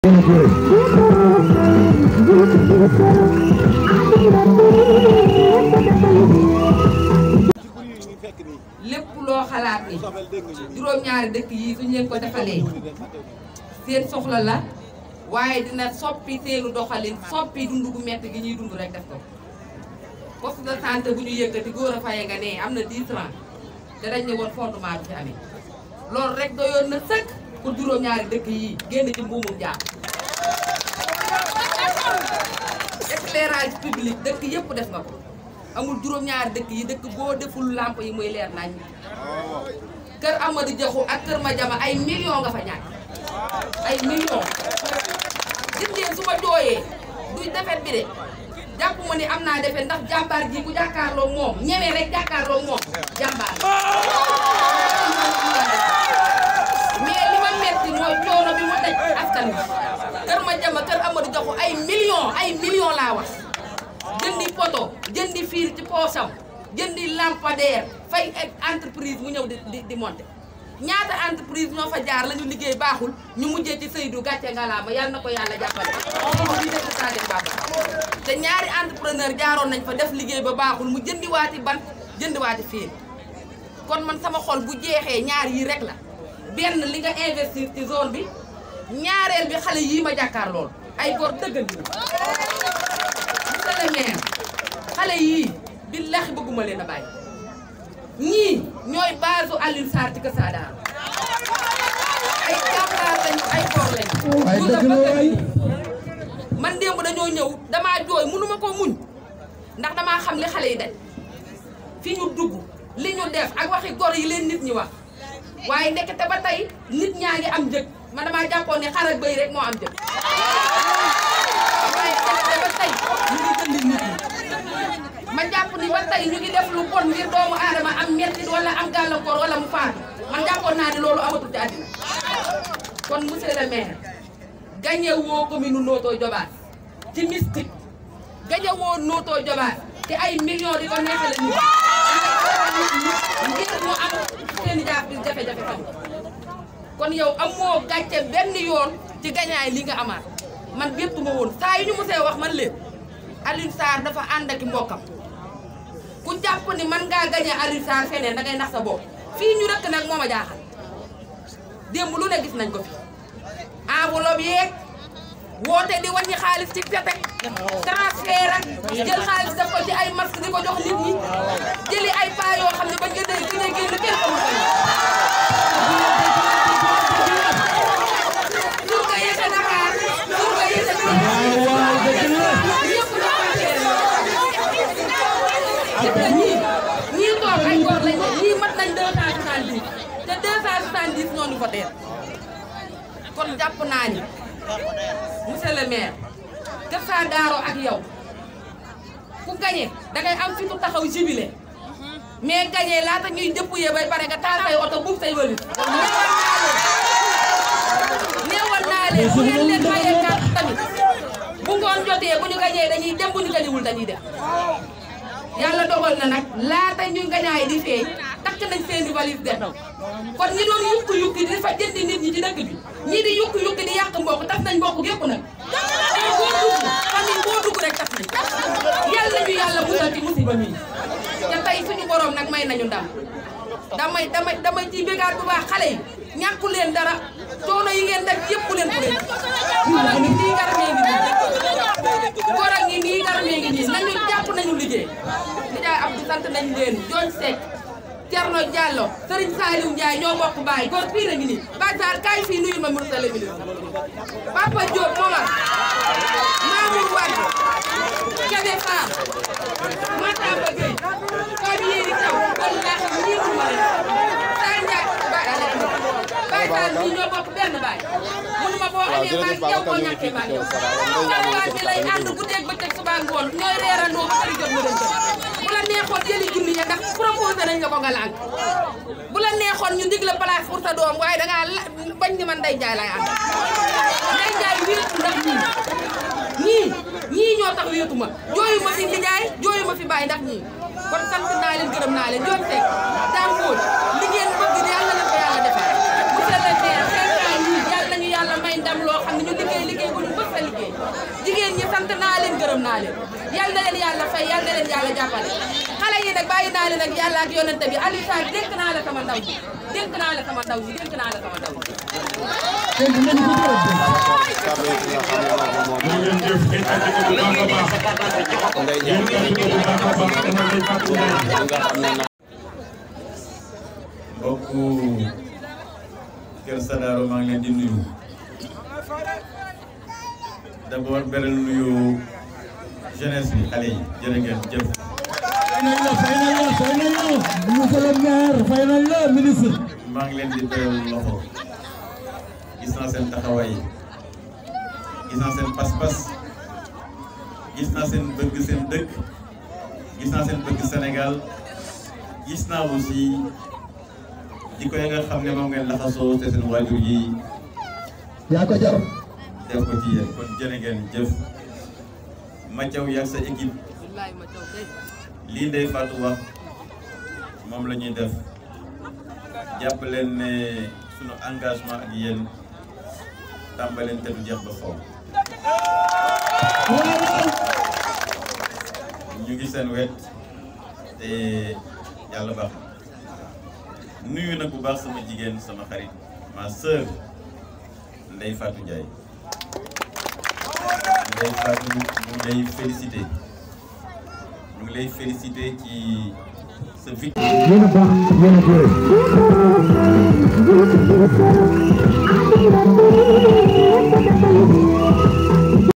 lépp loo xalaat ni juróom-ñaari dëkk yi suñ leen ko defalee seen soxla la waaye dina soppi seenu doxalin soppi dund gu metti gi ñuy dund rek def ko poste de santé bu ñu yëkkati góor a faye nga ne am na 10 francs te dañ ne woon fondement du fi amee loolu rek doyoon na sëkk pour juróom-ñaari dëkk yi génn ci mbuumum jaam éclairage public dëkk yëpp def nga ko amul juróom-ñaari dëkk yi dëkk boo deful lamp yi muy leer nañ kër Amadou Diakhou ak kër Madiama ay millions nga fa ñàkk ay millions gis ngeen su ma jooyee du defet bi de jàpp ma ni am naa defet ndax jàmbaar ji ku jàkkaarloo moom ñemee rek jàkkaarloo moom jàmbaar mais li ma metti mooy coono bi mu daj askan bi kër Madiama kër Amadou Diakhou ay millions ay millions laa wax jëndi poto jëndi fiir ci poosam jëndi lampadaire fay entreprise mu ñëw di di di monter ñaata entreprise ñoo fa jaar la ñu liggéey baaxul ñu mujjee ci Seydou gàcce ngalaama yàlla na ko yàlla jàppale di def Sadio Baba te ñaari entrepreneur jaaroon nañ fa def liggéey ba baaxul mu jëndi waati bant jëndi waati fiir kon man sama xol bu jeexee ñaar yi rek la benn li nga investir ci zone bi ñaareel bi xale yii ma jàkkaar lool ay góor dëgganti monsieur le maire xale yii billahi bëgguma leen a bàyyi ñii ñooy base Alioune Sarr ci Kër Saadaar ay jàmbaar lañu ay góor lañu. ay dëgg la waay. man démb dañoo ñëw damaa jooy mënuma ko muñ ndax damaa xam li xale yi daj fi ñu dugg li ñu def ak waxi gor yi leen nit ñi wax waaye ndekete ba tey nit ñaa ngi am njëg man damaa jàppoon ne xar ak bëy rek moo am njëg waaye ndekete ba tey ñu ngi jëndi nit ñi ma jàpp ni ba tey ñu ngi def lu bon ngir doomu aadama am mettit wala am gàllankoor wala mu faatu man jàppoon naa ni loolu amatul ci àddina kon monsieur le maire gagné woo commune Notto Diobass ci mystique gagné woo Notto Diobass te ay millions di ko neexale nit ngir mu am seen i jafe-jafe fan kon yow amoo gàcce benn yoon ci gañaay li nga amaat man bépp ma woon saa yu ñu musee wax man leen Alioune Sarr dafa ànd ak mbokkam ku jàpp ni man ngaa gañe Alioune Sarr feneen da ngay nax sa bopp fii ñu rëkk nag moo ma jaaxal démb lu ne gis nañ ko fi enveloppe yeeg woote di wàññi xaalis ci pete transfert ak jël xaalis def ko ci ay masque di ko jox nit ñi jëli ay paa yoo xam ne bañ nga dégg gëj a génn kenn xamul ko pour nga yëte Dakar pour nga yëte ñëpp ñii ñii toog ay góor lañ ñii mat nañ deux cent soixante-dix te deux cent soixante-dix ñooñu voté kon jàpp naa ni monsieur le maire Kër Saadaaro ak yow ku gañe dangay am fitu taxaw jubilé mais gañe laata ñuy dépouiller bay pare nga taal say oto buub say wëlis neewal naa leen bu ngeen leen mayee carte tamit bu ngoon jotee bu ñu gañee dañuy dem bu ñu gañewul dañuy dem yàlla dogal na nag laata ñu gañaay di feeñ takk nañ seen i valise dem kon ñi doon yukki yukki di fa jëndi nit ñi ci dëkk bi ñii di yukki yukki di yàq mbokk tas nañ mbokk gépp nag tey boo dugg famille boo dugg rek tas nañ yàlla ñu yàlla musal ci musiba mi te tey suñu borom nag may nañu ndam damay damay damay ciy bégaat bu baax xale yi ñàkku leen dara coono yi ngeen def yëpp leen ku leen góor a ngi nii garamee ngi nii góor a ngi nii garamee ngi nii nañu jàpp nañu liggéey nijaay Abdou sant nañ leen Jooñ Seck Thierno Diallo Serigne Saliou Ndiaye ñoo bokk baay góor pire a ngi nii Baye Sarr kaay fii nuyu ma monsieur le ministre Papa Diop Momar Mamour Wade Kébé Fall Matamba Gueye Fabi Yéri Taw wallaahi ñii mu ma leen Sarr Ndiaye Baye Sarr ñii ñoo bokk benn baay mënuma boo amee baay yow boo ñàkkee baay yow Sarr bi lay ànd guddeeg bëccëg suba ngoon ñooy reerandoo ba xëy jot ma leen jot bu la neexoon jëli junni ya ndax proposé nañ la ko nga lànk bu la neexoon ñu dig la place pour sa doom waaye dangaa la bañ ni man Ndeye Ndiaye laay ànd Ndeye Ndiaye wéetu ndax ñii ñii ñii ñoo tax wéetu ma jooyu ma fi nijaay jooyu ma fi bàyyi ndax ñii kon sant naa leen gërëm naa leen joon teg daam móol li ngeen bëgg yàlla na ko yàlla defal monsieur le maire xeexaay ñii yàlla nañu yàlla may ndam loo xam ne ñu liggéey liggéey gërëm naa leen yal na leen yàlla fay yal na leen yàlla jàppale xale yi nag bàyyi naa leen ak yàlla ak yonente bi Aliou Sarr dénk naa la sama ndaw ji dénk naa la sama ndaw ji dénk naa la sama ndaw ji jërëjëf ngeen tàggat ko bu baax a baax. ngeen tàggat ko bu baax a baax dama lay fàttali. mbokku Kër Sadaro maa ngi leen di nuyu d'abord beral nuyu jeunesse bi xale yi jërë ngeen jëf. fay nañ la fay nañ la fay nañ la monsieur le maire fay nañ la ministre. maa ngi leen di beral loxo gis naa seen taxawaay gis naa seen pas-pas gis naa seen bëgg seen dëkk gis naa seen bëgg Sénégal gis naa aussi jikko yi nga xam ne moom ngeen laxasoo te seen waajur yi yaa ko jar. def ko ci yéen kon jërë ngeen jëf Mathiaw yak sa équipe wallaay ma taw kay lii Ndeye Fatou wax moom la ñuy def jàpp leen ne sunu engagement ak yéen tàmbaleen te du jeex ba faw ñu ngi seen wet te yàlla baax na nuyu nag bu baax sama jigéen sama xarit ma sœur Ndeye Fatou Ndiaye Ndeye Fatou ñu ngi lay félicité ñu ngi lay félicité ci sa victoire. yéen a baax yéen a góor.